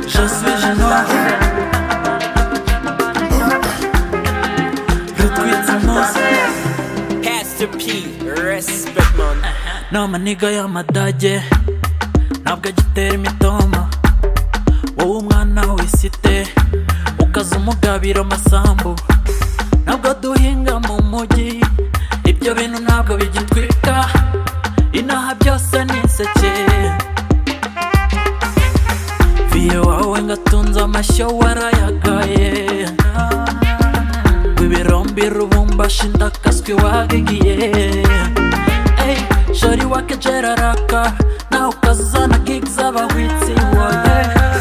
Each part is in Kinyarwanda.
Je suis génois. Le tweet, c'est moi. Pastor P, respect man. Ni amaniga y'amadage ntabwo agitera imitoma wowe umwana wisite ukaza umugabira amasambu ntabwo duhinga mu mujyi ibyo bintu ntabwo bigitwika inaha byose ni inseke viye wawe ngatunze amashyo warayagaye wibirombi rubumbashi ndakaswi wagigiye Ey, shari wake jeraraka na ukazana gig z'abahwitsi woye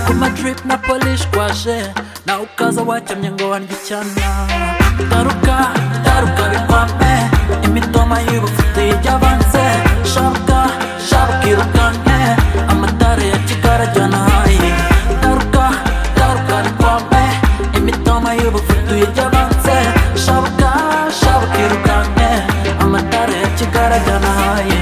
kuma drip na polish kwaje na ukaza wacyamye ngo wandye icyana taruka taruka bikwame imitoma y'ubufuti yabanze sharuka sharuka irukanke amatara ya kigara ajyana hayi taruka taruka bikwame imitoma y'ubufuti yabanze sharuka sharuka irukanke amatara ya kigara ajyana hayi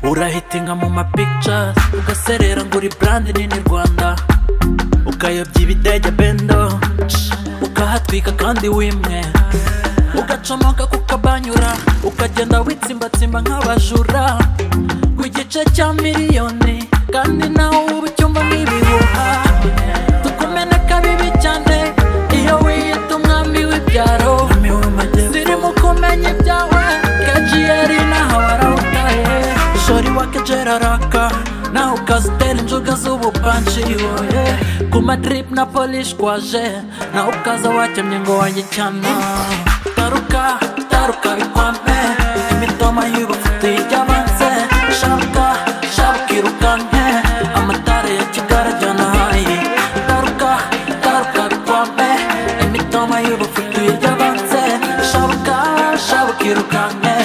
urahitinga mu mapictures ugaserera ngo uri brand nini rwanda ukayobya ibidege bendo ukahatwika kandi wimwe ugacomoka kukabanyura ukagenda witsimbatsimba nk'abajura ku gice cya miliyoni kandi nawe uba ucyumva nk'ibihuha tukumeneka bibi cyane iyo wiyita umwami w'ibyaro zirimo kumenya ibyawe kenshi yari naho warawutaye shori wakejera raka nawe ukazitera injuga z'ubupanshi woye ku madrip na polish kwaje nawe ukaza wakemye ngo wanjye cyana taruka taruka bikwame imitoma y'ubufuti yabanze shabuka shabuka irukanke amatara ya kigara ajyana hayi taruka taruka bikwame imitoma y'ubufuti yabanze shabuka shabuka irukanke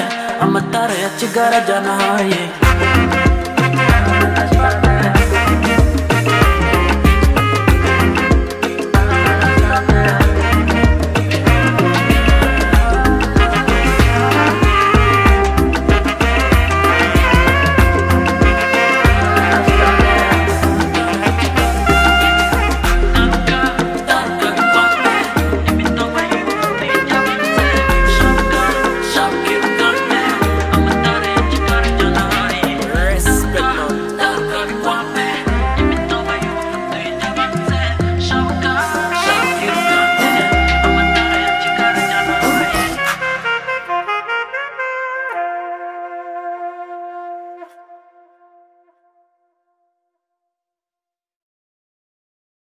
amatara ya kigara ajyana hayi